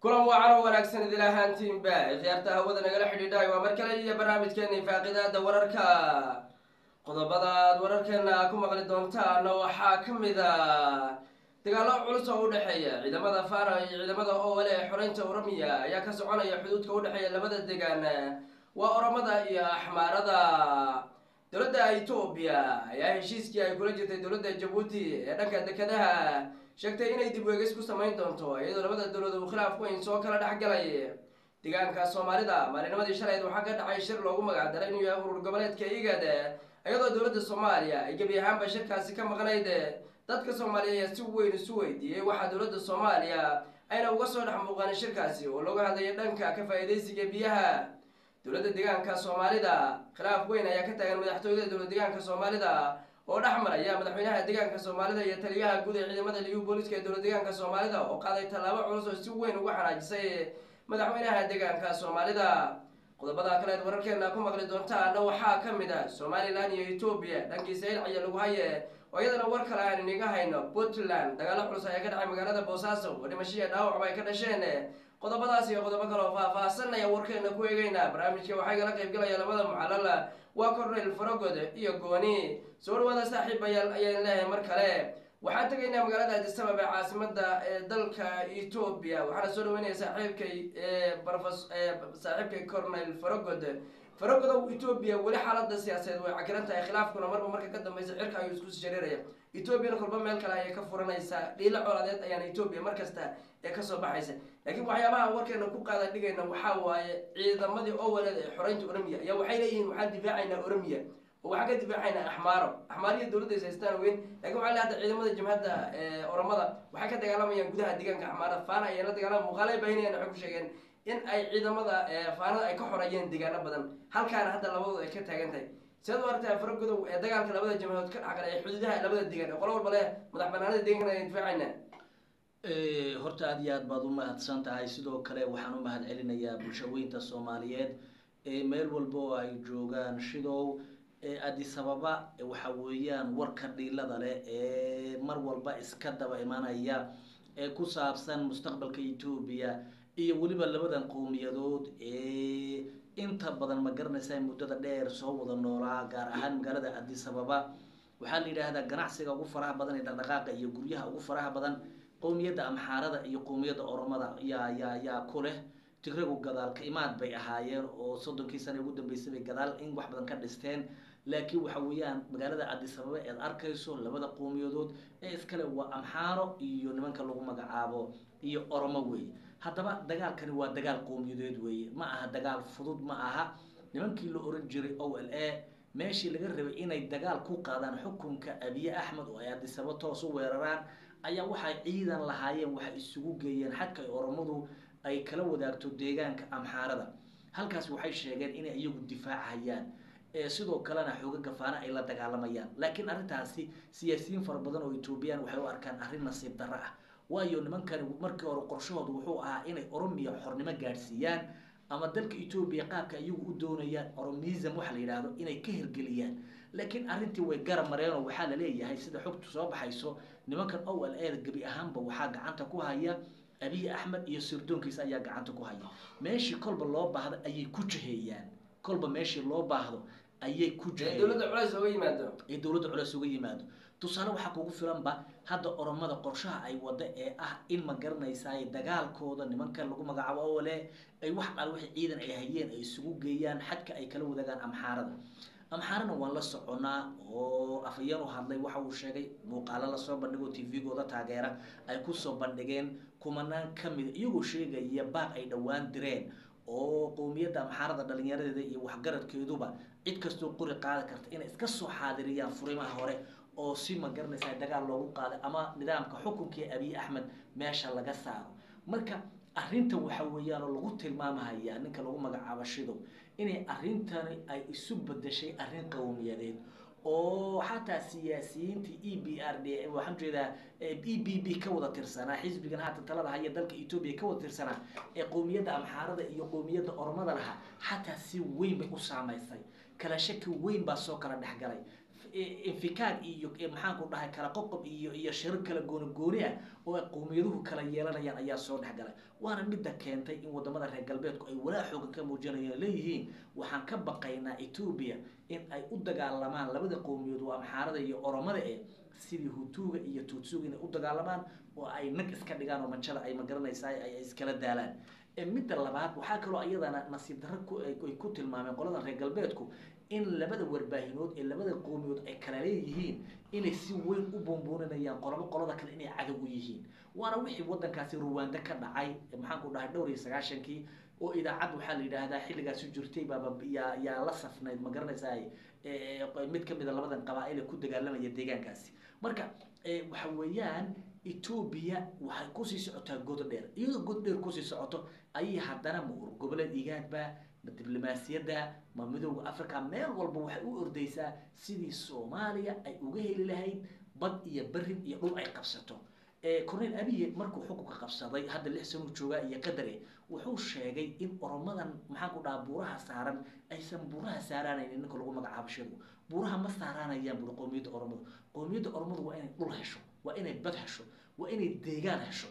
kulan wacan oo wanaagsan idil ahaantiinba khiyaarta hawada nagala xidhiidhay waa mar kale iyo barnaamijkeeni faaqidaada wararka qodobada aad wararkeena ku maqli doontaan waxaa ka mid a dagaalo culus oo udhexeeya ciidamada fara iyo ciidamada owale ee xoreynta oromiya ayaa ka soconaya xuduudka udhexeeya labada degaan waa oromada iyo axmaarada dowladda etoobiya ayaa heshiiskii ay kula jirtay dowladda jabuuti ee dhanka dekedaha sheegtay inay dib weegis ku samayn doonto iyadoo labada dowlad uu khilaaf weyn soo kala dhexgalay deegaanka soomaalida maalinimadii shalayd waxaa ka dhacay shir loogu magacdaray inuu yahay urur goboleedka igad iyadoo dowladda soomaaliya ay gebi ahaanba shirkaasi ka maqnayd dadka soomaaliya ayaa si weyn isu weydiiyey waxaa dowladda soomaaliya ayna uga soo dhex muuqanin shirkaasi oo looga hadlaya dhanka ka faa-iideysiga biyaha dowladda deegaanka soomaalida khilaaf weyn ayaa ka taagan madaxtooyada dowlad deegaanka soomaalida oo dhex maraya madaxweynaha deegaanka soomaalida iyo taliyaha guud ee ciidamada liyu booliska ee dowlad deegaanka soomaalida oo qaaday tallaabo culus oo si weyn uga xanaajisay madaxweynaha deegaanka soomaalida qodobada kale eed wararkeena ku maqli doontaana waxaa ka mid a somalilan iyo etoobiya dhankiisa ilcaya lagu haye oo iyadana war kale aan iniga hayno puntland dagaalo culus ayaa ka dhacay magaalada boosaaso oo dhimashiya dhaawacba ay ka dhasheen qodobadaas iyo qodobo kale oo faah-faahsanaya warkeena ku eegeyna barnaamijka waxaa igala qaybgalaya labada mucalala waa cornel farogod iyo gooni soo dhawaada saaxiibayaal ayaan leeyahay mar kale waxaan tegaynaa magaalada adisabab ee caasimada ee dalka etoobiya waxaana soo dhaweynaya saaxiibkay barofes saaxiibkay cornel farogod farogodow etoobiya weli xaalada siyaasadeed way cakiran tahay khilaafkuna marba marka ka dambeysa cirka ayuu isku shareeraya etoobiyana kolba meel kale ayay ka furanaysaa dhiilo colaadeed ayaana etoobiya mar kasta ee kasoo baxaysa laakiin waxyaabaha warkeena ku qaada dhigayna waxaa waaye ciidamadii owaleed ee xoreynta oromiya ayaa waxay leeyihiin waxaan difaacaynaa oromiya oo waxaan ka difaacaynaa axmaaro axmaariya dowladda is haystaan weyn lakin waxaa le hadda ciidamada jabhadda oromada waxay ka dagaalamayaan gudaha deegaanka axmaarada faana ayay la dagaalama muuqaalay baahinayan waxay ku sheegeen in ay ciidamada faanada ay ka xoreeyeen deegaano badan halkaana hadda labadooda ay ka taagan tahay siad u aragtaa faragodow ee dagaalka labada jamhadood ka dhexgala ee xuduudaha labada deegaan ee qolo walba leh madax banaanada deegaanka ayaan difaacayna horta aada iyo aad baad u mahadsan tahay sidoo kale waxaan u mahad celinayaa bulshaweynta soomaaliyeed ee meel walba oo ay joogaan shidow adisababa waxa weeyaan warka dhiilada leh ee mar walba iska daba imanaya ee ku saabsan mustaqbalka etoobiya iyo weliba labadan qowmiyadood ee inta badan ma garanaysa muddada dheer soo wada noolaa gaar ahaan magaalada adisababa waxaa la yidhaahdaa ganacsiga ugu faraha badan ee dhaqdhaqaaqa iyo guryaha ugu faraha badan qowmiyadda amxaarada iyo qowmiyadda oromada yaa yaa yaa ku leh tigragu gadaalka imaad bay ahaayeen oo soddonkii sana ugu dambeysay bay gadaal in wax badan ka dhisteen laakiin waxa weeyaan magaalada adisababa eed arkayso labada qowmiyadood ee iskale waa amxaaro iyo nimanka lagu magacaabo iyo oromo weeye haddaba dagaalkani waa dagaal qowmiyadeed weeye ma aha dagaal fudud ma aha nimankii la oran jiray o l a meeshii laga rabay inay dagaal ku qaadaan xukunka abiye axmed oo ay adisaba toos u weeraraan ayaa waxay ciidan lahaayeen waxay isugu geeyeen xadka ay oromadu ay kala wadaagto deegaanka amxaarada halkaas waxay sheegeen inay iyagu difaachayaan sidoo kalena xooga gafaana ay la dagaalamayaan laakiin arrintaasi siyaasiyiin fara badan oo etoobiyaan waxay u arkaan arrin nasiib darro ah waayo nimankani markii hore qorshahooda wuxuu ahaa inay oromiya xornimo gaadhsiiyaan ama dalka etoobiya qaabka iyagu u doonayaan oromism waxa la yidhaahdo inay ka hirgeliyaan laakiin arrintii way garab mareen oo waxaa la leeyahay sida xogtu soo baxayso nimankan o l a gebi ahaanba waxaa gacanta ku haya abiy axmed iyo sirdoonkiisa ayaa gacanta ku haya meeshii kolba loo baahdo ayay ku jaheeyaan kolba meeshii loo baahdo ayay ku dowladda culeys oga yimaado ee dowladda culeys uga yimaado tusaale waxaa kugu filanba hadda oromada qorshaha ay wada ee ah in ma garanaysaay dagaalkooda nimankan lagu magacaabo ole ay wax al wixii ciidan ay hayeen ay isugu geeyaan xadka ay kala wadaagaan amxaarada amxaarana waan la soconaa oo afayeen u hadlay waxa uu sheegay muuqaalo lasoo bandhigo t v-gooda taageera ay kusoo bandhigeen kumanaan ka mida iyagoo sheegaya baaq ay dhowaan direen oo qowmiyadda amxaarada dhalinyaradeeda iyo waxgaradkeeduba cid kastoo qori qaadi karta inay iska soo xaadiriyaan furimaha hore oo si ma garanaysa dagaal loogu qaaday ama nidaamka xukunkii abiy axmed meesha laga saaro marka arrinta waxa weeyaan oo lagu tilmaamahaya ninka lagu magacaabo shidow inay arrintani ay isu bedeshay arrin qowmiyadeed oo xataa siyaasiyiintii e b r d waxaan jeedaa e b b ka wada tirsanaa xisbigan haatan talada haya dalka etoobiya ka wada tirsanaa ee qowmiyadda amxaarada iyo qowmiyadda oromada lahaa xataa si weyn bay u saamaysay kala shaki weyn baa soo kala dhexgalay infikaag iyo maxaan ku dhahay kala qoqob iyo iyo shirar kala gooni gooni ah oo ay qowmiyaduhu kala yeelanayaan ayaa soo dhex galay waana midda keentay in wadamada reer galbeedku ay walaa xoogan ka muujinayaan leeyihiin waxaan ka baqaynaa etoobiya in ay u dagaalamaan labada qowmiyaed waa amxaarada iyo oromada e sidii hutuuga iyo tuutsuga inay u dagaalamaan oo ay nag iska dhigaan oo manjada ay magaranaysaa ay iskala daalaan midda labaad waxaa kaloo iyadana nasiib darro ay ku tilmaameen qolada reer galbeedku in labada warbaahinood ee labada qowmiyood ay kala leeyihiin inay si weyn u buunbuuninayaan qolabo qolada kale inay cadow u yihiin waana wixii wadankaasi ruwaanda ka dhacay maxaan ku dhahay dhowr iyo sagaashankii oo idaacad waxaa la yidhaahdaa xilligaasi jirtay baaba yaa yaa la safnayd ma garanaysaa mid kamid a labadan qabaa-il ee ku dagaalamaya deegaankaasi marka waxa weeyaan etoobiya waxay kusii socotaa god dheer iyadoo god dheer kusii socoto ayay haddana ma ur goboleed igaadba ma diblomaasiyadda ma midooda africa meel walba waxay u ordeysaa sidii soomaaliya ay uga heli lahayd bad iyo berin iyo dhul ay qabsato cornel abiye markuu xukunka qabsaday hadda lix sano joogaa iyo qadare wuxuu sheegay in oromadan maxaan ku dhaha buuraha saaran aysan buuraha saaraanaynin ninka lagu magacaabo shirgu buuraha ma saaraanayaan buri qowmiyadda oromadu qowmiyadda oromadu waa inay dhul hesho waa inay bad hesho waa inay deegaan hesho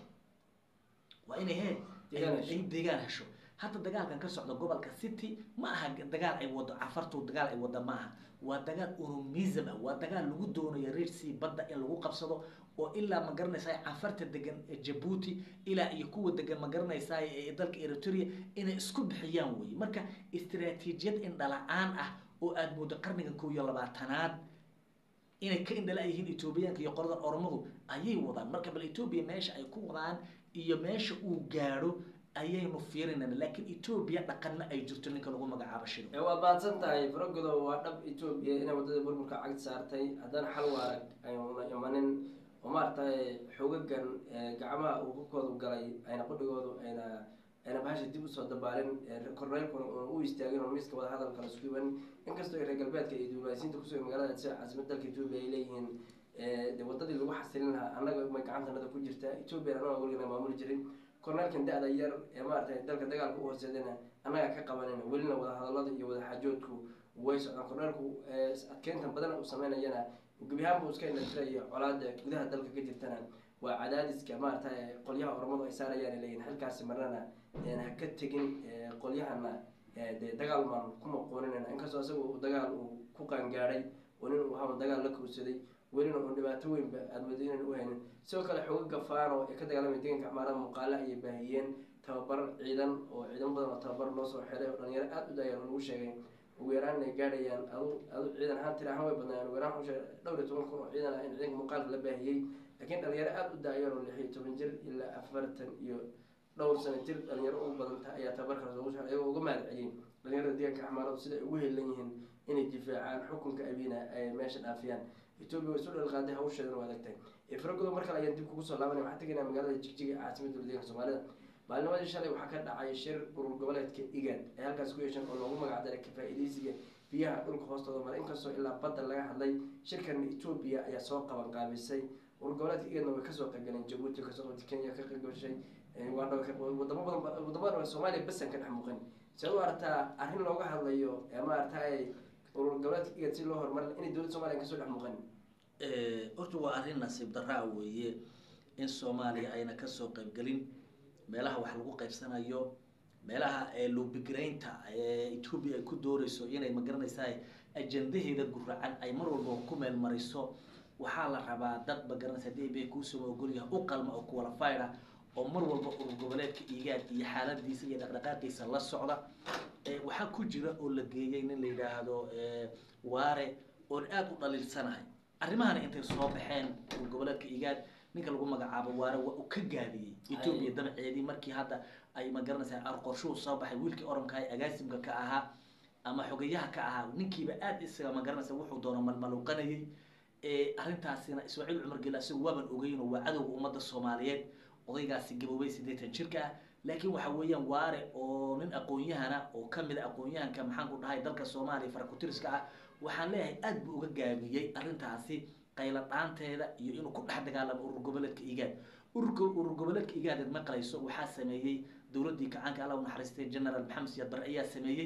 waa inay he ay deegaan hesho hadda dagaalkan ka socda gobolka city ma aha dagaal ay wado cafartu dagaal ay wada ma aha waa dagaal oromism ah waa dagaal lagu doonayo reer sea badda in lagu qabsado oo ilaa ma garanaysaa cafarta degan jabuuti ilaa iyo kuwa degan ma garanaysaa dalka eritrea inay isku bixiyaan weye marka istaraatiijiyad indhala-aan ah oo aada moodo qarnigan kow iyo labaatanaad inay ka indhala yihiin etoobiyaanka iyo qoladan oromadu ayay wadaan marka bal etoobiya meesha ay ku wadaan iyo meesha uu gaadho ayaynu fiirinayna laakiin etoobiya dhaqanna ay jirto ninka lagu magacaabo shido waad mahadsan tahay faragodo waa dhab etoobiya inay wadada burburka cagd saartay haddana xal waarag ayna imanin oo maaragtay xogagan gacmaha uu hubkoodu galay ayna qudhigoodu ayna ayna bahasha dib usoo dabaalin korneylkuna una u istaagin oo miiska wadahadalka lasku iban inkastoo ay reer galbeedka iyo diblomaasiyiinta kusugan magaalada sida caasimad dalka etoobiya ay leeyihiin de wadadii lagu xasilin lahaa annaga may gacantanada ku jirtaa etoobiya annaga weligana maamuli jirin korneelkan da-da yar ee maaragtay dalka dagaalka u hooseedana annaga ka qabanayna welina wadahadalada iyo wadaxaajoodku way socdaan korneelku adkeynta badan uu sameynayana gebi ahaan buu iska indhatiraya colaada gudaha dalka ka jirtana waa cadaadiska maaragtay qolyaha oromadu ay saarayaan leeyihin halkaasi marnana ha ka tegin qolyahana dee dagaal maan ku maqooninayna inkastoo isaga uu dagaal uu ku qaangaadhay oo nin uu ahaa dagaal la kowsaday welina uun dhibaato weynba aada moodo inaan u haynin sidoo kale xogaga faano ee ka dagaalamaya deeganka axmaarada muuqaala ayay baahiyeen tababar ciidan oo ciidan badan oo tababar loo soo xiray oo dhalinyaro aada u daayaan oo lagu sheegay ugu yaraan inay gaadhayaan adu adu ciidan ahaan tiri ahaan way badnaayeen ugu yaraan waxuu sheegay dhowr iyo toban kun oo ciidan ah in ciidanka muuqaalka la baahiyey laakiin dhalinyaro aada u daayaan oo lix iyo toban jir ilaa afartan iyo dhowr sano jir dhalinyaro ugu badanta ayaa tababarkaas loogu soo ayagoo uga mahad celiyey dhalinyarada deeganka axmaaradu sida ay ugu helan yihiin inay difaacaan xukunka abina ay meesha dhaafiyaan etoobiya way isu dhalqaaday hawsheedana waa adagtahay faragodo mar kale ayaan dib kugu soo laabanaya waxaan tegaynaa magaalada jigjiga caasimada dowladeeganka soomaalida maalnimadii shalay waxaa ka dhacay shir urur goboleedka igad ay halkaas ku yeesheen oo loogu magacdaray kafaa-ideysiga biyaha dhulka hoostooda mara inkastoo ilaa badda laga hadlay shirkan etoobiya ayaa soo qaban qaabisay urur goboleedka igadna way kasoo qaybgaleen jabuuti kasoo qabtay kenya ka qaybgashay uganda wadamo badan wadamo badan soomaaliya basan ka dhex muuqan see u aragtaa arrin looga hadlayo maaragtay urur goboleedka igad si loo horumarin inay dowladda somaliya kasoo dhex muuqan horta waa arrin nasiib daraa weeye in soomaaliya ayna kasoo qaybgelin meelaha wax lagu qaybsanayo meelaha lobigaraynta etoobiya ay ku dooreyso inay magaranaysaa ajandaheeda guracan ay mar walba ku meel mariso waxaa la rabaa dad magaranaysa hadii bay kuusoo ogolyaha u qalma oo qualified ah oo mar walba urur goboleedka igaad iyo xaaladiisa iyo dhaqdhaqaaqiisa la socda waxaa ku jira oo la geeyay nin la yidhaahdo waare oon aada u dhaliilsanahay arrimahana intay soo baxeen urur goboleedka igaad ninka lagu magacaabo waare waa uu ka gaabiyey etoobiya dabaceedii markii hadda ay magaranaysaa arqorshuhu soo baxay wiilkii oranka ee agaasimka ka ahaa ama xogayaha ka ahaa ninkiiba aada isaga magaranaysa wuxuu doono malmaluuqanayay arrintaasina ismaaciil cumar gel isagu waaban ogeyno waa cadowga ummadda soomaaliyeed odaygaasi gaboobay siddeetan jirka ah laakiin waxa weeyaan waare oo nin aqoon-yahana oo kamid a aqoon-yahanka maxaan ku dhahay dalka soomaaliya farakutiriska ah waxaan leeyahay aada buu uga gaabiyey arrintaasi qayla dhaanteeda iyo inuu ku dhex dagaalamo urur goboleedka igaad ururka urur goboleedka igaadeed maqlayso waxaa sameeyey dowladdii kacaanka alla u naxariistay generaal maxamed siyaad bare ayaa sameeyey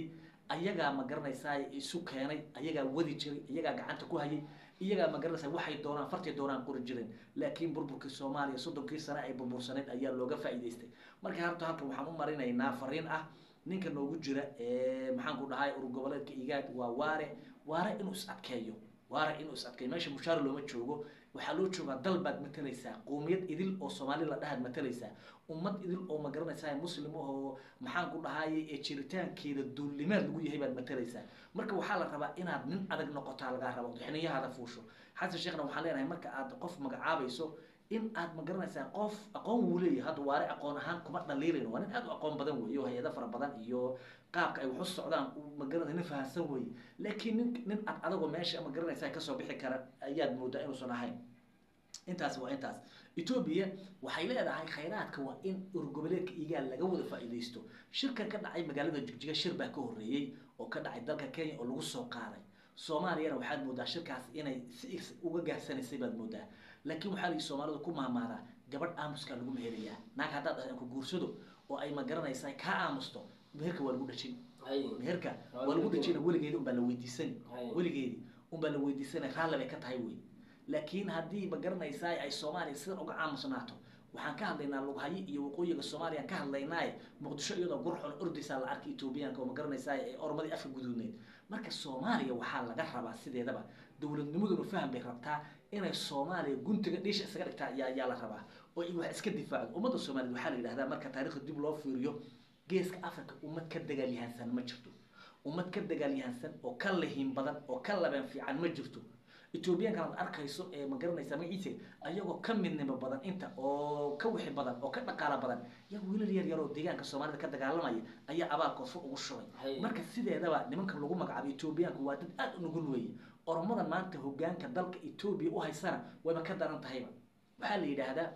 ayagaa ma garanaysaa isu keenay ayagaa wadi jiray iyagaa gacanta ku hayay iyagaa ma garanaysaa waxay doonaan fartay doonaan qori jireen laakiin burburkii soomaaliya soddonkii sane ay burbursaneyd ayaa looga faa'iidaystay marka harta halkan waxaan u marinaynaa fariin ah ninka noogu jira maxaan ku dhahay urur goboleedka igaad waa waare waare inuu is adkeeyo waare inuu is adkeeyo meesha mushaar looma joogo waxaa loo joogaa dal baad matalaysaa qowmiyad idil oo soomaali la dhahaad matalaysaa ummad idil oo ma garanaysaa muslim oo maxaan ku dhahaye ee jiritaankeeda duullimaad lagu yahay baad matalaysaa marka waxaa la rabaa inaad nin adag noqotaa lagaa rabo xiniyahaada fuusho xasan sheekhna waxaan leenahay marka aad qof magacaabayso in aad ma garanaysaa qof aqoon wuu leeyahay hadda waare aqoon ahaan kuma dhaliilayn waa nin aad u aqoon badan weeye oo hay-ado fara badan iyo qaabka ay waxu socdaan ma garanaysa nin fahansan weeye laakiin nin nin ad adagoo meesha ma garanaysaa kasoo bixi kara ayaad moodaa inuusan ahayn intaas waa intaas etoobiya waxay leedahay khayraadka waa in urgoboleedka igaal laga wada faa'iidaysto shirkan ka dhacay magaalada jigjiga shir baa ka horreeyey oo ka dhacay dalka kenya oo lagu soo qaaday soomaaliyana waxaad moodaa shirkaas inay si uga gaarsanaysay baad moodaa laakiin waxaa lii soomaalidu ku maamaadaa gabadh aamuskaa lagu meherayaa naag haddaad ahan ku guursado oo ay ma garanaysaa kaa aamusto meherka waa lagu dhajin meherka waa lagu dhajina weligeedi unbaa la weydiisani weligeedi unbaa la weydiisana raalli bay ka tahay wey laakiin haddii ma garanaysaa ay soomaaliya sidan uga aamusnaato waxaan ka hadlaynaa lughayo iyo waqooyiga soomaaliya ka hadlaynaaye muqdisho iyadoo gurxon ordaysaa la arkay etoobiyaanka oo ma garanaysaa ee ormadii afka guduudneyd marka soomaaliya waxaa laga rabaa sideedaba dowladnimaduna faham bay rabtaa inay soomaaliya guntiga dhiisha isaga dhigtaa ayaa ayaa la rabaa oo ay wax iska difaacdo ummadda soomaaliyed waxaa la yidhahdaa marka taariikhda dib loo fiiriyo geeska africa ummad ka dagaalyahansan ma jirto ummad ka dagaalyahansan oo ka lihin badan oo ka laben fiican ma jirto etoobiyaankan aad arkayso ee ma garanaysaa magaciisa ayagoo ka midnimo badan inta oo ka wixi badan oo ka dhaqaalo badan yaa wiilal yar yar oo deegaanka soomaalida ka dagaalamaya ayaa abaalkood fur ugu shubay marka sideedaba nimanka lagu magacaabo etoobiyaanku waa dad aada u nugul weeye oromadan maanta hogaanka dalka etoobiya u haysana wayba ka daran tahayba waxaa la yidhaahdaa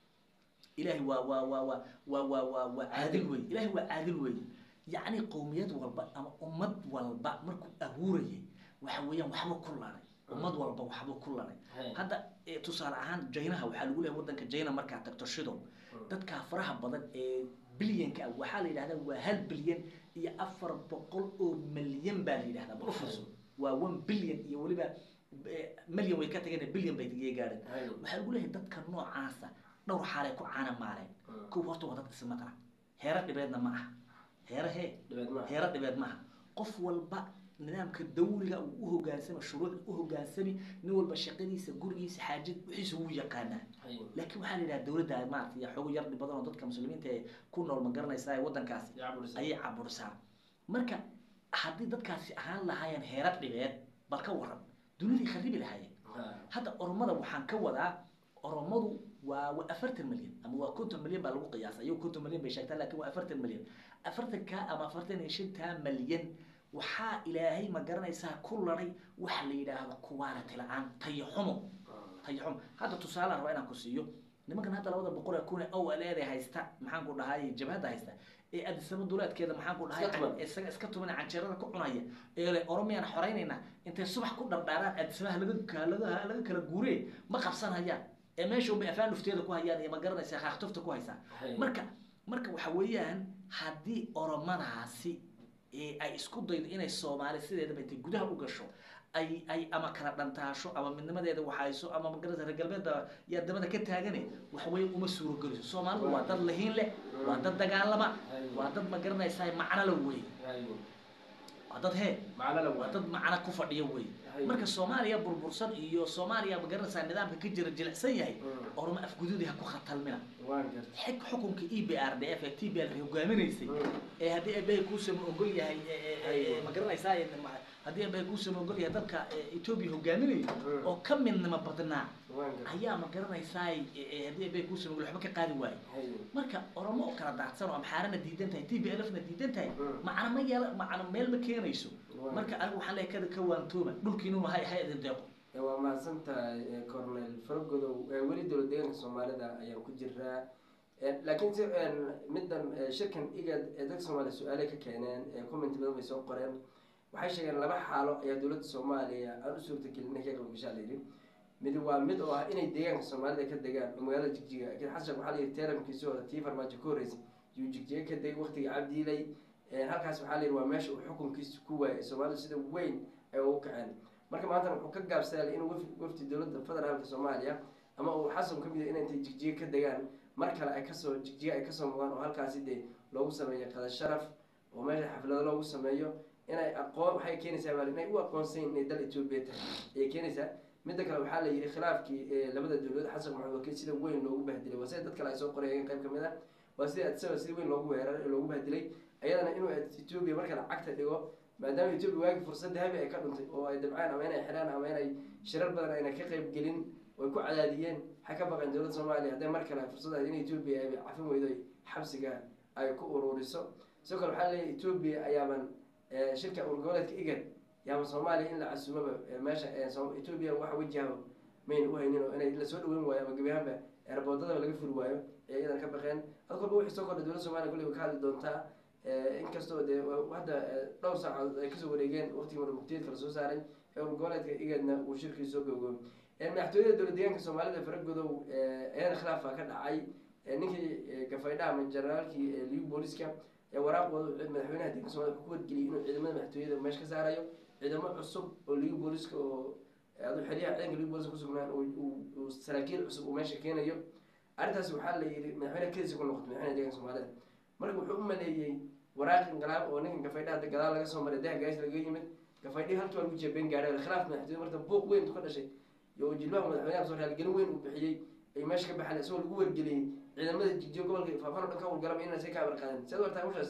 ilaahay waa waa waa waa waa waa waa waa caadil weye ilaahay waa caadil weeye yacni qowmiyad walba ama ummad walba markuu abuurayay waxa weeyaan waxba ku laray ummad walba waxba ku laray hadda tusaale ahaan jaynaha waxaa lagu leeyahay waddanka jayna markaad tagto shidow dadkaa faraha badan ee bilyanka ah waxaa la yidhahdaa waa hal bilyan iyo afar boqol oo milyan baa la yidhahdaa bal ufurso waa one bilyan iyo weliba milyan way ka tageen bilyan bay tagay gaadheen waxaa lagu leeyahay dadka noocaasa dhowr xaalay ku caana maaleen kow horta waa dad ismaqla heero dhibeedna ma aha heero hee heero dhibeed ma aha qof walba nidaamka dawliga uu u hogaansama shuruucda u hogaansami nin walba shaqadiisa gurigiisa xaajad wixiisa wuu yaqaanaa laakiin waxaa la yidhaha dowladda maarata iyo xoogo yar badan oo dadka muslimiinta ee ku nool ma garanaysaa waddankaasi ayay caburisaa marka haddii dadkaasi ahaan lahaayeen heera dhibeed bal ka waran dunidii kharibi lahaayeen hadda oromada waxaan ka wadaa oromadu waa waa afartan milyan ama waa konton milyan baa lagu qiyaasa iyago konton milyan bay sheegtaa lakin waa afartan milyan afartanka ama afartan iyo shantaa milyan waxaa ilaahay ma garanaysaa ku laday waxa la yidhaahdo quality la-aan tayo xumo tayo xumo hadda tusaalean rabaa inaan ku siiyo nimankan hadda labada boqol ee kun ee ow aleede haysta maxaan ku dhahay jabhadda haysta ee adisaba duleedkeeda maxaan ku dhahay isaga iska tuman canjeerada ku cunaya ee le oromiyaan xoreynayna intay subax ku dhardhaaraan adisabaha laga laga laga kala guuree ma qabsanayaan ee meesha unbay afaan dhufteeda ku hayaan iyo ma garanaysaa kaaktufta ku haysaa marka marka waxa weeyaan haddii oromadaasi ay isku daydo inay soomaali sideedaba intay gudaha u gasho ay ay ama kala dhantaasho ama midnimadeeda waxayso ama magaranaysa reer galbeedda yaa dabada ka taagane waxa weeye uma suurogeliso soomaalidu waa dad lahiin leh waa dad dagaalama waa dad ma garanaysaa macno la wey waa dad hee waa dad macno ku fadhiyo wey marka soomaaliya burbursan iyo soomaaliya ma garanaysaa nidaamka ka jira jilicsan yahay oroma afgududi ha ku khatalmina xig xukunka e b r d f ee t b l hogaaminaysay ee haddii abehay kuusama ogol yahay ma garanaysaa haddii abehay kuusama ogol yahay dalka etoobiya hogaaminayo oo ka midnimo badnaa ayaa ma garanaysaa haddii abehay kuusama ogol waxba ka qaadi waayo marka oromo oo kala daadsan oo amxaarana diidan tahay t b l f na diidan tahay macna ma yeela macna meel ma keenayso marka anigu waxaan leeyahay kada ka waantooma dhulkiinu hay hay idin deeqo waa mahadsantahay cornel faragodow weli dowlad deegaanka soomaalida ayaan ku jiraa laakiin si middan shirkan igad ee dadka soomaaliya su-aale ka keeneen comment badan bay soo qoreen waxay sheegeen laba xaalo ayaa dowladda soomaaliya aan u suurtagelin inay ka qaybgashaa la yidhi mid waa mid oo ah inay deegaanka soomaalida ka degaan oo magaalada jigjiga laakiin xasan waxaa la yidhi teeramkiisii hore tii farmaajo ka horreysay yuu jigjiga ka degay waqtiga cabdiilay halkaas waxaa la yidhi waa meesha uu xukunkiisa ku waayay soomaalida sida weyn ay ugu kaceen marka maantana wuxuu ka gaabsaday inuu waf- wafdi dowladda federaalka soomaaliya ama uu xasan ka mid yahay inay intay jigjiga ka degaan mar kale ay kasoo jigjiga ay kasoo muqdaan oo halkaasi dee loogu sameeyo qada sharaf oo meesha xaflado loogu sameeyo inay aqoon waxay keenaysaa baa inay u aqoonsayn inay dal etoobiya tahay ayay keenaysaa midda kale waxaa la yidhi khilaafkii ee labada dowladood xasan maxamed wakiil sida weyn loogu bahdilay waa sida dad kale ay soo qorayeen qayb kamid ah waa sida adsaba sida weyn loogu weeraray ee loogu bahdilay ayadana inuu etoobiya marka lacagta dhigo maadaama etoobiya waagi fursad dahabi ay ka dhuntay oo ay dabceen ama inay xidhaan ama inay shirar badan ayna ka qayb gelin oy ku cadaadiyeen waxay ka baqeen dowladda soomaaliya hadday mar kale fursad ahayd in etoobiya ay cafin weydo ay xabsiga ay ku ururiso sidoo kale waxaa leeyahay etoobiya ayaaban eh, shirka urgoboleedka igad yaaba soomaaliya in la casuumaba eh, meesha eh, Soom- etoobiya waxa wajahaba mayna u haynin oo inay lasoo dhaweyn waayo ama gebi ahaanba eerboodadaba laga furi waayo ee iyadan ka baqeen ad kolba wixii soo kordhay dowladda soomaaliya kulli way ka hadli doontaa Eh, inkastoo dee wa- hadda eh, dhowr saacadood ay kasoo wareegeen waqtigii marmugtiyeedka lasoo saaray ee urgoboleedka igadna uu shirkii soo gowgoobay Eh, madaxtooyada dowlad deegaanka soomaalida faragodow eh, ayana khilaaf baa ka dhacay Eh, ninkii eh, gafaydha ama generaalkii eh, liu booliska ee waraaqooda wuxuu madaxweynaha deeganka soomaalida wuxuu ku wargeliyey inuu ciidamada madaxtooyada meesha ka saarayo ciidamo cusub oo liu booliska oo eh, adu xeryaha ciidanka liu booliska kusugnaan uu- uu uu saraakiil cusub uu meesha keenayo arrintaas waxaa la yidhi madaxweyne kedisa ku noqotay madaxweynaha deeganka soomaalida marka wuxuu u maleeyey waraaq inqilaab oo ninkan gafaydha hadda gadaal laga soo maray daha gaas laga yimid gafaydhii halkii waa lagu jeebeen gaadhay khilaaf madaxtooyada marka buuq weyn ka dhashay iyo jilbaha madaxweynaha soo raalgelin weyn uu bixiyey ay meesha ka baxeen isagoo lagu wargeliyey ciidamada jijiyo gobolka faafan oo dhan ka howlgalaba inaysan ka amar qaadin siad wartaa hawshaas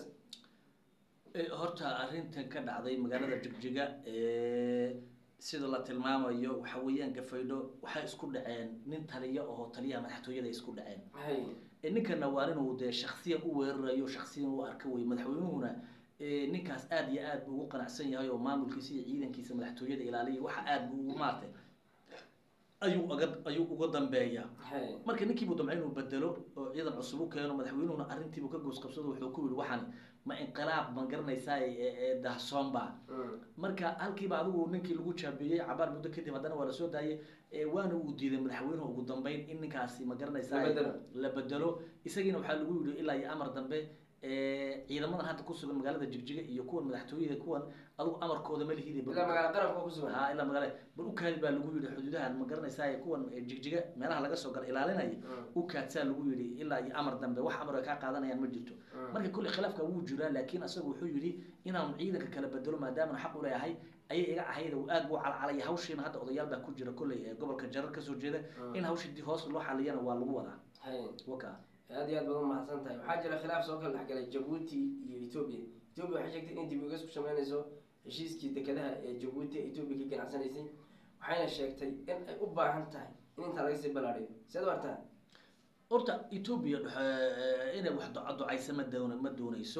Eh, horta arrintan ka dhacday magaalada jigjiga eh, sida la tilmaamayo waxa weeyaan gafaydho waxay isku dhaceen nin taliya oo taliyaha madaxtooyada isku dhaceen hay Eh, ninkana waa inuu dee shaksiyan u weerarayo shaksiyan u arka wey madaxweynuhuna eh, ninkaas aad iyo aad buu ugu qanacsan yahay oo maamulkiisa iyo ciidankiisa madaxtooyada ilaaliya waxa aad buu ugu maartay ayuu uga ayuu uga dambeeyaa hay marka ninkii buu damcay inuu bedelo oo ciidan cusub u keeno madaxweynuhuna arrintiibuu ka goos qabsado wuxuu ku yihi waxaan ma inqilaab ma garanaysaa ee ee dahsoonba Mm. marka halkiiba adigu ninkii lagu jaabeeyey cabaar muddo kadib haddana waa lasoo daayay ee waana uu diiday madaxweynuhu ugu dambeyn in ninkaasi ma garanaysaa La bedelo. la bedelo isagiina waxaa lagu yidhi ilaa iyo amar dambe ee ciidamadan hadda ku sugan magaalada jigjiga iyo kuwan madaxtooyada kuwan adigu amarkooda ma lihide ilaa magaala qarabka ku sugan ha ilaa magaale bal u kaadi baa lagu yidhi xuduudahan ma garanaysaa kuwan ee jigjiga meelaha laga soo gala ilaalinaya Mm. u kaadsaa lagu yidhi ilaa iyo amar dambe wax amar ay kaa qaadanayaan ma jirto Mm. marka kulli khilaafka wuu jiraa laakiin asagu wuxuu yidhi inaanu ciidanka kala bedelo maadaamana xaq u leeyahay ayay iga ahayd oo aad buu calcalaya hawshiina hadda odayaal baa ku jira kolley ee gobolka jarar kasoo jeeda Mm. in hawshii dib hoos loo xaliyana waa lagu wadaa hay waka aad iyo aad baad umahadsan tahay waxaa jira khilaaf soo kala dhexgalay jabuuti iyo etoobiya etoobiya waxay sheegtay inay dib ugas ku sameynayso heshiiskii dekedaha ee jabuuti ee etoobiya ka ganacsanaysay waxayna sheegtay in ay u baahan tahay in intaa laga sii ballaadhiyo siad u artaa horta etoobiya dux- inay wax duca ducaysa ma doon ma doonayso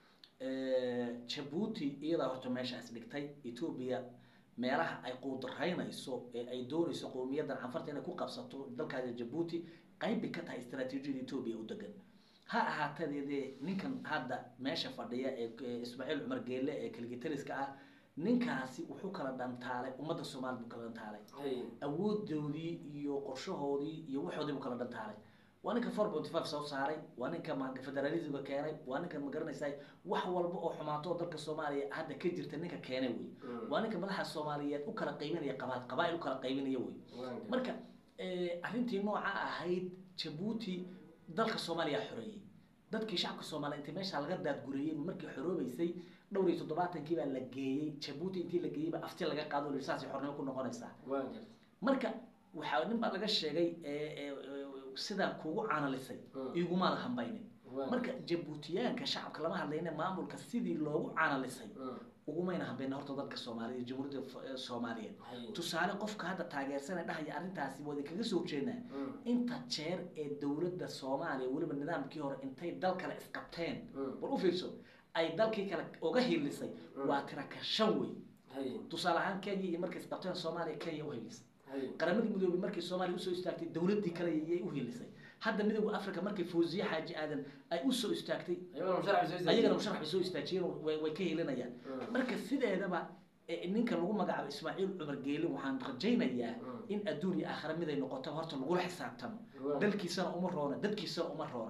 jabuuti iyadaa horta meeshaas dhigtay etoobiya meelaha ay quudaraynayso ee ay doonayso qowmiyaddan canfarta inay ku qabsato dalkaada jabuuti qayb bay ka tahay istaraatiijiyada etoobiya u degan ha ahaateedee ninkan hadda meesha fadhiya ee ee ismaaciil cumar geelle ee kaligitariska ah ninkaasi wuxuu kala dhantaalay ummadda soomaaliya buu kala dhantaalay hay awoodoodii iyo qorshahoodii iyo waxoodii buu kala dhantaalay waa ninka four point five soo saaray waa ninka ma- federalismka keenay waa ninka ma garanaysaa wax walba oo xumaato oo dalka soomaaliya hadda ka jirta ninka keenay wey Mm. waa ninka madaxa soomaaliyeed u kala qaybinaya qabaal qabaa'il u kala qaybinaya wey Waanka. marka eh, arrintii nooca ahayd jabuuti dalka soomaaliya xoreeyey dadkii shacabka soomaaliya intii meesha laga daadgureeyey markii xoroobeysay dhowr iyo toddobaatankii baa la geeyey jabuuti intii la geeyey baa afti laga qaado la yidhi saasay xornimo ku noqonaysaa waanka marka waxaa nin baa laga sheegay ee, ee, ee, sidaa kugu caanalisay Mm. igumaada hambaynin Waanka. marka jabuutiyaanka shacabka lama hadlayna maamulka sidii loogu caanalisay Mm. ugumayna hambayna horta dadka soomaaliya jamhuuriyadda F- ee soomaaliyeed hay tusaale qofka hadda taageersanay dhahaya arrintaasi waa idinkaga soo jeednaa Mm. inta jeer ee dowladda soomaaliya weliba nidaamkii hore intay dal kale isqabteen Mm. bal u fiirso ay dalkii kale uga hiilisay Mm. waa tira ka shan wey hay tusaale ahaan kenya iyo markay isqabteen soomaaliya kenya u hiilisay hay qaramadii midoobay markay soomaaliya usoo istaagtay dowladdii kale yay u hiilisay hadda midowda africa markay fawziye xaaji aadan ay usoo istaagtay ayagana musharax soo ayagana musharax bay soo istaajiyeen oo way way ka hiilinayaan Mm. marka sideedaba eh, ninka lagu magacaabo ismaaciil cumar geeli waxaan rajaynayaa Mm. in adduun iyo aakhira mid ay noqoto horta lagula xisaabtamo Waaw. dalkiisana uma roona dadkiisana uma roona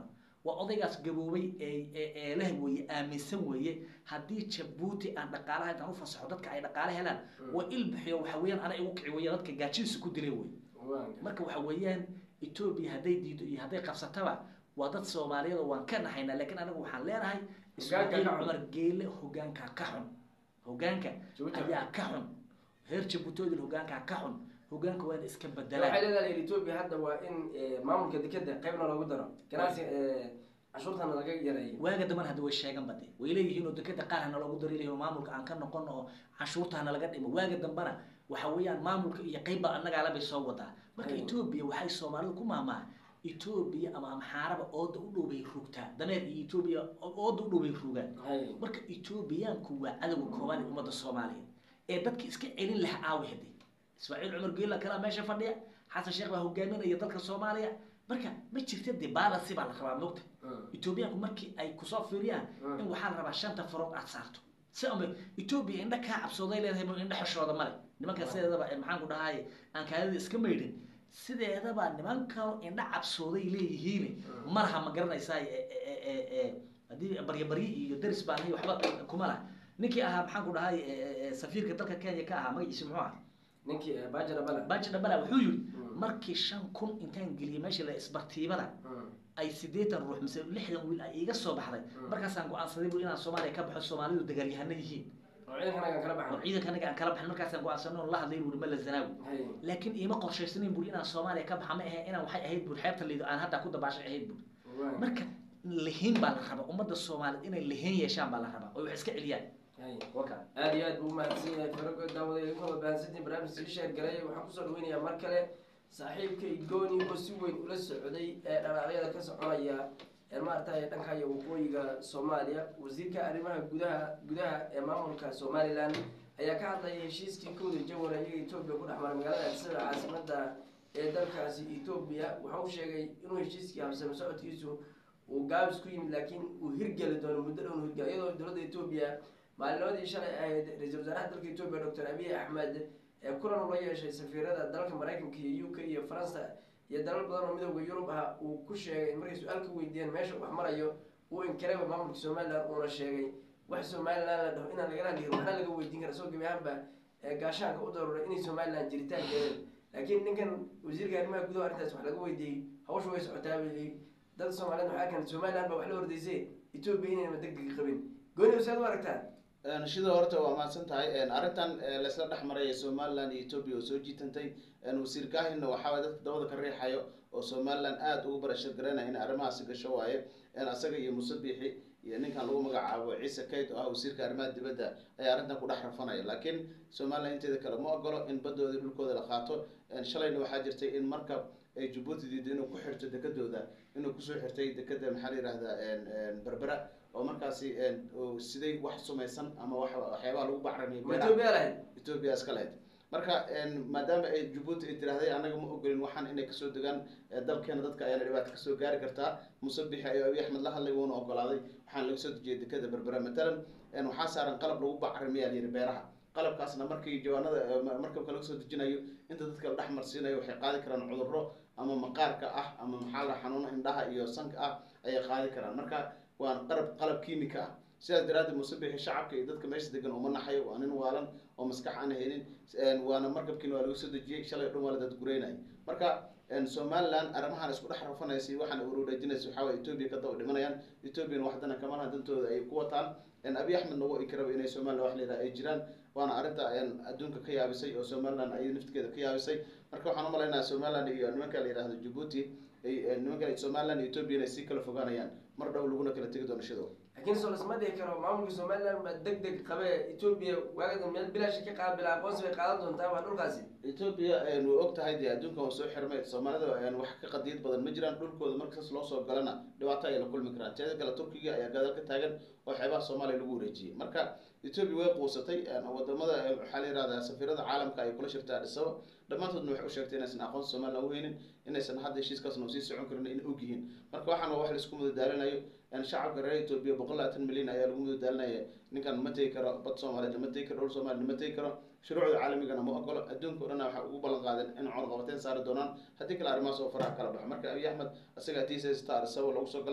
waa odaygaas gaboobay ee ee ee leh weeye aaminsan weeye haddii jabuuti aan dhaqaalaha intaan u fasaxo dadka ay dhaqaale helaan waa il bixiyo waxa weeyaan ana igu kici weeye dadka gaajadiisa ku dilay wey marka waxa weeyaan etoobiya hadday diido iyo hadday qabsataba waa dad soomaaliyeed oo waan ka nahaynaa laakiin anigu waxaan leenahay ismaaciil ka xun. cumar geele hogaankaa ka xun hogaanka Jabuuti. ayaa ka xun reer jabuutoodil hogaankaa ka xun hogaanka waa in iska waxay bedelaan leedahay etoobiya hadda waa in eh, maamulka dekeda qaybna loogu daro ganacsi eh, cashuurtana laga yareeyo waaga dambana hadda way sheegan bade way leeyihiin oo dekeda qaar hana loogu daro leeyihin oo maamulka aan ka noqono oo canshuurta hana laga dhimo waaga dambana waxa weeyaan maamulka iyo qeybba annagaala bay soo wadaa marka Aywa. etoobiya waxay soomaalidu ku maamaa etoobiya ama amxaaraba ooda u dhow bay rugtaa dameer iyo etoobiya ooda u dhow bay rugaan hay marka etoobiyaanku waa cadowga koobaad ee ummadda soomaaliyeed ee dadka iska celin laha aawi hade ismaaciil cumar geela kalaa meesha fadhiya xasan sheekh baa hogaaminaya dalka soomaaliya marka ma jirta dee balance baa la rabaa mogta etoobiyaanku markii ay kusoo fiiriyaan Mm. in waxaa la rabaa shanta farood aad saarto si ama etoobiya indha kaa cabsooday leedahay ma indha xeshooda male nimanka sideedaba eh, maxaan ku dhahay aan kaadida iska maydhin sideedaba nimankan indha cabsooday leeyihiin Mm. malaha ma garanaysaa e- e- e- e- haddii baryabaryi iyo daris baan hay waxba kuma lah ninkii ahaa maxaan ku dhahay e- e- e, safiirka dalka kenya ka ahaa magaciisi muxuu ah ninkii eh, bajara bala baji dhabala wuxuu yidhi Mm. markii shan kun intaan geliyay meesha la isbartiibada Mm. ay sideetan ruux mise lixdan wiil ay iga soo baxday Mm. markaasaan go-aansaday bu inaan soomaaliya ka baxo soomaalidu dagaalyahano yihiin oo ciidankanagan kala oo baxno ciidanka anaga aan kala baxin markaasaan go-aansanay oo la hadlay buri mala zanaawi hay laakiin iima qorshaysanayn buri inaan soomaaliya ka baxa ma ahe inaan waxay ahayd buri xeebta liido aan hadda ku dabaashay ahayd buri waa marka lihiin baa la rabaa ummadda soomaaliyeed inay lihiin yeeshaan baa la rabaa oo wax iska celiyaan hay warkaa aad iyo aad buu umahadsan yahay farago daawada idinku wada bahansantiin barnaamij sii sheer galay waxaan kusoo dhaweynayaa mar kale saaxiibkay gooni oo si weyn ula socday ee dhalaacyada ka soconaya ee maaragtay dhanka iyo waqooyiga soomaaliya wasiirka arrimaha gudaha gudaha ee maamulka somalilan ayaa ka hadlaya heshiiskii kowda jawara iyaga etoobiya ku dhex maray magaalada addisababa caasimada ee dalkaasi etoobiya waxa uu sheegay inuu heshiiskii habsame socodkiisu uu gaabis ku yimid laakiin uu hirgeli doono muddo dhown hirgel iyadoo dowladda etoobiya maalinimadii shalay ahayd ra-iisul wasaaraha dalka etoobiya doctor abiy axmed ee kulan ula yeeshay safiirada dalalka maraykanka iyo u k iyo faransa iyo dalal badan oo midooda yurub ah uu ku sheegay in markay su-aal ka weydiiyeen meesha wax marayo uu inkareba maamulka somalilan uuna sheegay wax somalilan la dhaho inaan lagala hadliyin waxna laga weydiin kara soo gebi ahaanba ee gaashaanka u daruuray inay somalilan jiritaankeeda laakiin ninkan wasiirka arrimaha gudaha arrintaas wax laga weydiiyey hawsha way socotaa buu yidhi dad soomaaliyeed waxaa kan somalilan baa wax la hordaysay etoobiya inaynama degdega qabin gooni saad u aragtaa shida horta waa mahadsan tahay arrintan laysla dhex maraya somaliland iyo etoobiya oo soo jiitantay wasiir kahinna waxaa dadka dabada ka riixayo oo somaliland aada ugu barashar garanaya in arrimahaasi gasho waaye asaga iyo muuse biixi iyo ninkan lagu magacaabo ciise kayd oo ah wasiirka arrimaha dibadda ayaa arrintan ku dhex rafanaya laakiin somaliland inteeda kale ma ogolo in badooda dhulkooda la qaato shalayna waxaa jirtay in markab ay jabuuti diido inuu ku xirto dekadooda inuu kusoo xirtay dekada maxaa la yihahdaa berbera oo markaasi siday wax sumaysan ama wa waxyaabaha lagu bacramiyo ma etoobiya lahayd etoobiya iska lahayd marka maadaama ay jabuuti ay tirahday annaga ma ogolin waxaan inay kasoo degaan dalkeena dadka ayaana dhibaato kasoo gaari kartaa muuse bixi ayuu abiy axmed la hadlay wuuna ogolaaday waxaan laga soo dejiyay dekada berbera matalan waxaa saaran qalab lagu bacrimiyaa layiri beeraha qalabkaasna markii jawaanada markabka laga soo dejinayo inta dadka la dhex marsiinayo waxay qaadi karaan cudurro ama maqaarka ah ama maxaa la xanuuno indhaha iyo sanka ah ayay qaadi karaan marka waa qalab qalab kiimika ah sidaas daraaddeed muuse bixi shacabka iyo dadka meesha degan uma naxayo waa nin waalan oo maskax aan haynin waana markabkiina waa laga soo dejiyey shalay dhan waa la dadgureynay marka somaliland arrimahan isku dhex rafanaysa waxaan urureejinaysa waxaa waye etoobiya ka daba dhimanayaan etoobiyana waxdana kamalaha dantooda ay ku wataan abiy axmed nagu ikaraba inay somaliland wax layidhaha ay jiraan waana arrinta adduunka ka yaabisay oo somaliland ay naftigeeda ka yaabisay marka waxaan umalaynaya somaliland iyo nimanka la yidhahdo jabuuti nimanka somaliland iyo etoobiya inay sii kala fogaanayaan mar dhow laguna kala tegi doono shidow laakiin soo lasma dhihi karo maamulka somaliland baa deg deg qabe etoobiya waagadan meel bilaashi ka qaabila aqoonsi bay qaadan doontaa waa dhulkaasi etoobiya way og tahay dee adduunkan waa soo xirmay soomaalida wax ka qadiyad badan ma jiraan dhulkooda markaas loo soo galana dhibaato ayay la kulmi karaan teeda kale turkiga ayaa gadaal ka taagan oo xeebaha soomaaliya lagu wareejiyey marka etoobiya way quusatay wadamada waxaa la yihahdaa safiirada caalamka ay kula shirtay adhisaba dhammaantoodna waxay u sheegtay inaysan aqoonsi somaliland uheynin inaysan hadda heshiiskaasna sii socon karin in og yihiin marka waxaan waa wax laisku mudadaalinayo shacabka reer etoobiya boqol labaatan milyan ayaa lagu mudadaalinaya ninkan ma tegi karo bad soomaaliyeed ma tegi karo dhul soomaliya ma tegi karo shuruucda caalamigana ma ogolo adduunka o dhan waxay ugu ballan qaadeen in cunaqabateyn saari doonaan haddii kale arrimahaas oo faraha kala baxo marka abiy axmed isaga atiisa star isagoo lagu soo galay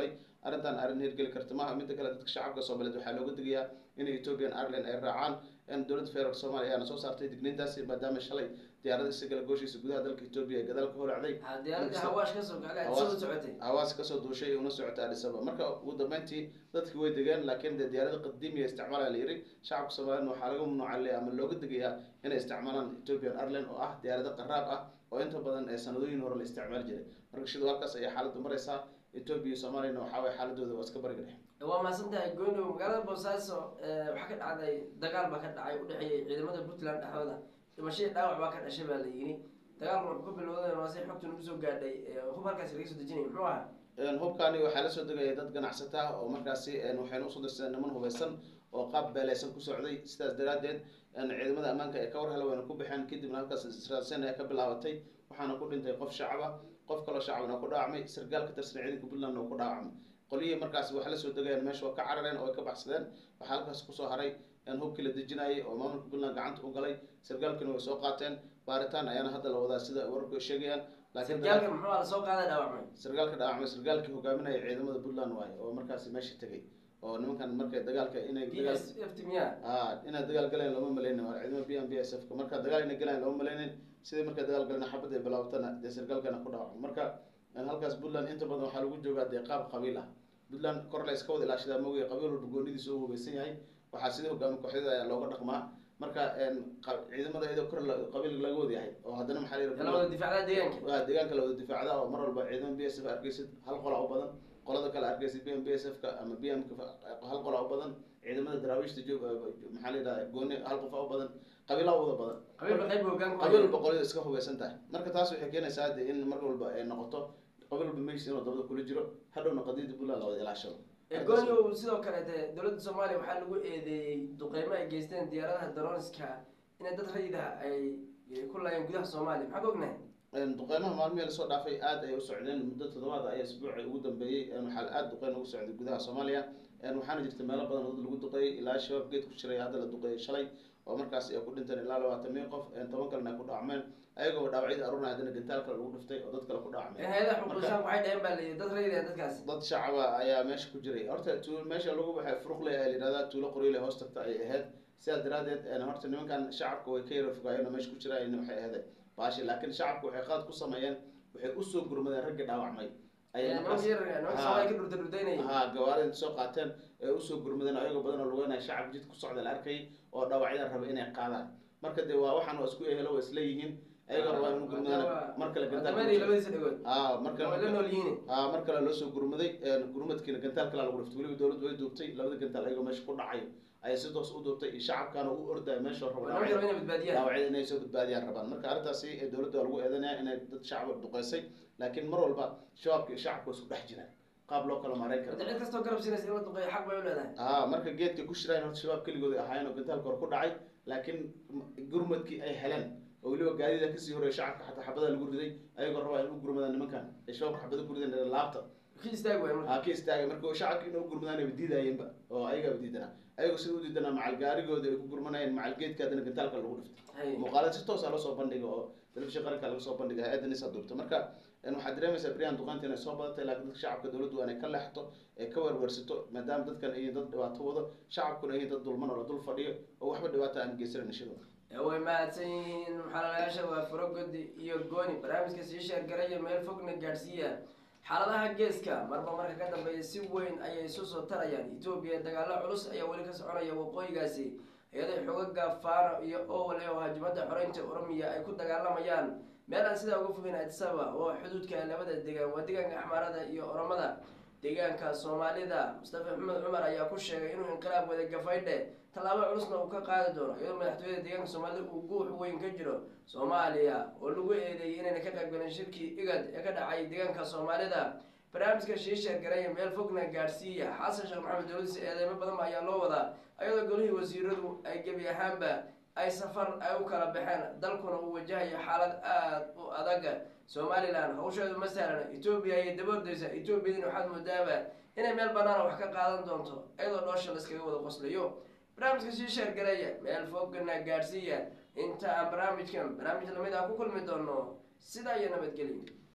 arrintan arrin hirgeli karta maaha midda kale dadka shacabka soomaaliyeed waxaa looga digayaa in ethiopian ireland ay raacaan in dowladda federaalk soomaaliya ayaana soo saartay digniintaasi maadaama shalay diyaarada isagala gooshiisa gudaha dalka etoobiya ee gadaal ka holacday diyaaradii hawaash kasoo kacday aad soo socotay hawaas kasoo duushay una socotay addis ababa marka ugu dambeyntii dadkii way degeen laakiin dee diyaarada qadiimiya isticmaalaya la yiri shacabka soomaaliyed waxaa laga mamnuuca ama looga digayaa inay isticmaalaan ethiopian ireland oo ah diyaarado qaraab ah oo inta badan ee sanadooyin hore la isticmaali jiray marka shidoo halkaas ayaa xaaladdu maraysaa etoobiya iyo soomaaliyana waxaa waye xaaladooda waa iska bariga dhexe waa mahadsan tahay goynow magaalada boosaaso waxaa ka dhacday dagaal baa ka dhacay udhexeeyay ciidamada puntland dhexdooda dhimashadii dhaawac baa ka dhashay baa la yiri dagaalku wuxuu ka bilowday waa si xogta nagu soo gaadhay hub halkaasi laga soo dejinay muxuu ahaa hubkaani waxaa lasoo degaya dad ganacsata ah oo markaasi waxayna usoo dirsadeen niman hubeysan oo qaab beeleysan ku socday sidaas daraadeed ciidamada ammaanka ee ka war hela wayna ku baxeen kadibna halkaas israelsen ayaa ka bilaabatay waxaana ku dhintay qof shacaba qof kaloo shacabna ku dhaawacmay sargaal ka tirsan ciidanka puntland oo ku dhaawacmay qolyihii markaas wax lasoo degayaan meesha waa ka carareen oo ay ka baxsadeen waxaa halkaas kusoo haray hubkii la dejinayay oo maamulka puntland gacanta u galay sargaalkina way soo qaateen baaritaan ayaana hadda la wadaa sida wararku ay sheegayaan sargaalka muxuu la soo qaaday dhaawacmay sargaalka dhaawacmay sargaalkii hogaaminaya ciidamada puntland waaye oo markaasi meesha tegay oo nimankan markay dagaalka inay b s f t miya a inay dagaal galeen looma maleynin waa ciidamada b m b s f ka marka dagaal inay galeen looma maleynin sidii markay dagaal galeen xabad ay bilaabatana dee sargaalkana ku dhaawacmay marka halkaas puntland inta badan waxaa lagu joogaa dee qaab qabiil ah puntland kor la iska wada ilaashadaa moogiya qabiil walba goonidiisa u hubeysan yahay waxaa sidii hogaami kooxyada ayaa looga dhaqmaa marka ciidamada iyadoo kor qabiil laga wada yahay oo haddana maxaa la wada difaacda deegaanka waa deegaanka la wada difaacda oo mar walba ciidamada b s f arkeysid hal qola u badan qolada kale arkeysid b m b s f ka ama b m hal qola u badan ciidamada daraawiishta joog maxaa la yidhahda gooni hal qofa u badan qabiilaa wada badan qabiilba qayb hogaan qabiil walba qolada iska hubeysan tahay marka taas waxay keenaysaa de in mar walba ay noqoto qabiil walba meeshiis inuu dabada kula jiro hadhowna qadiyada puntland la wada ilaashado goonyow sidoo kale de dowladda soomaaliya waxaa lagu eedeeyey duqeymo ay geysteen diyaaradaha daroniska inay dad rayida ay ku laayeen gudaha soomaaliya maxaa ka ognahay duqeymaha maalmihii lasoo dhaafay aad ay u socdeen muddo toddobaad ayaa isbuuci ugu dambeeyey waxaa aada duqeyn ugu socday gudaha soomaaliya waxaana jirta meelo badan oo dad lagu duqeeyey ilaa shabaab geed ku jiray hadda la duqeeyey shalay oo markaas ay ku dhinteen ilaa labaatan mil qof toban kalena ay ku dhaawacmeen ayagoo dhaawacyada aruna haddana gantaal kale lagu dhiftay oo dad kale ku dhaawacmeen hay-adaha xuquuqisaan waxay dhaheen baa layihi dad rayida dadkaasi dad shacaba ayaa meesha ku jiray horta tu meesha lagu baxay furuqle ayaa la yidhahdaa tuulo qoryole hoos tagta ayay ahayd sidaas daraadeed horta nimankan shacabka way ka yara fogaayeen oo meesha ku jiraan waxay ahayd baashi laakiin shacabka waxay qaad ku sameeyeen waxay usoo gurmadeen raggii dhaawacmay ha gawaarida soo qaateen ee usoo gurmadeen ayagoo badan oo lugeynaya shacab jid ku socda la arkayay oo dhaawacyada raba inay qaadaan marka dee waa waxaan waa isku ehelo waa isleeyihiin ayaga rabaa inu gurmadaan mar kale gantaal mar kale loo soo gurmaday gurmadkiina gantaal kalaa lagu dhiftay weliba dowladdu way duubtay labada gantaal ayagoo meesha ku dhacayo ayay si toos u duubtay iyo shacabkaana u ordaya meesha rabo dhaawacyada inay soo badbaadiyaan rabaan marka arrintaasi dowladda waa lagu eedanaya inay dad shacaba duqeysay laakiin mar walba shabaabka iyo shacabka waa isku dhex jiraan qaab loo kala maareyn karo cid kastoo garab siinaysa in la duqeeyo xaq bay u leedahay a marka geedka ku shiraayan horta shabaab keligooda ahaayeen oo gantaalka hor ku dhacay laakiin gurmadkii ay heleen oo weliba gaadida kasii horeeya shacabka xataa xabada lagu riday ayagoo rabaa in u gurmadaan nimankan ay shabaabka xabada ku rideen laabta ki istaag waay marka ha ka istaagay marka shacabka in u gurmadaan ay diidayeenba oo ayagaaba diidanaa ayagoo sida u diidanaa macal gaarigooda ay ku gurmanayeen macal geedka haddana gantaalka lagu dhiftay muuqaalada si toosa loo soo bandhiga oo telefishin qaranka laga soo bandhiga hay-adda nisa duubta marka waxaad dareemaysaa brian duqaanta inay soo badatay laakiin dadka shacabka dowladdu waa inay ka leexto ee ka werwersato maadaama dadkan ay dad dhibaato wado shacabkuna ay dad dulman oo la dul fadhiyo oo waxba dhibaato aan geysanan ishadooda way mahadsan yihiin maxalalayaasha waa furogodi iyo gooni barnaamijka sii sheergaraya meel fogna gaadhsiiya xaaladaha geeska marba marka ka dambeeya si weyn ayay isu soo tarayaan etoobiya dagaalo culus ayaa weli ka soconaya waqooyigaasi iyadoo xogaga faano iyo owle oo hajimada xoreynta oromiya ay ku dagaalamayaan meel aan sidaa uga fogeyn adisaba oo xuduudka labada degaan waa deegaanka axmaarada iyo oromada deegaanka soomaalida mustafa maxamed cumar ayaa ku sheegay inuu inqilaab wada gafaydhe tallaabo culusna uu ka qaadi doono iyadoo madaxtooyada deegaanka soomaalida uu guux weyn ka jiro soomaaliya oo lagu eedeeyay inayna ka qaybgalin shirkii igad ee ka dhacay deegaanka soomaalida barnaamijka shiisheer garaya meel fogna gaadhsiiya xasan sheekh maxamed dowladiisa eedeymo badan ba ayaa loo wadaa iyadoo golihii wasiiradu ay gebi ahaanba ay safar ay u kala baxeen dalkuna uu wajahayo xaalad aada u adag somalilan hawsheedu ma sahlana etoobiya ayay daboordaysa etoobiyadina waxaad moodaaba inay meel banaana wax ka qaadan doonto iyadoo dhoosha layskaga wada qoslayo barnaamijka sii sheergareeya meel fogna gaadhsiiya inta aan barnaamijkan barnaamij lamid ah ku kulmi doono sidaa iyo nabadgelyo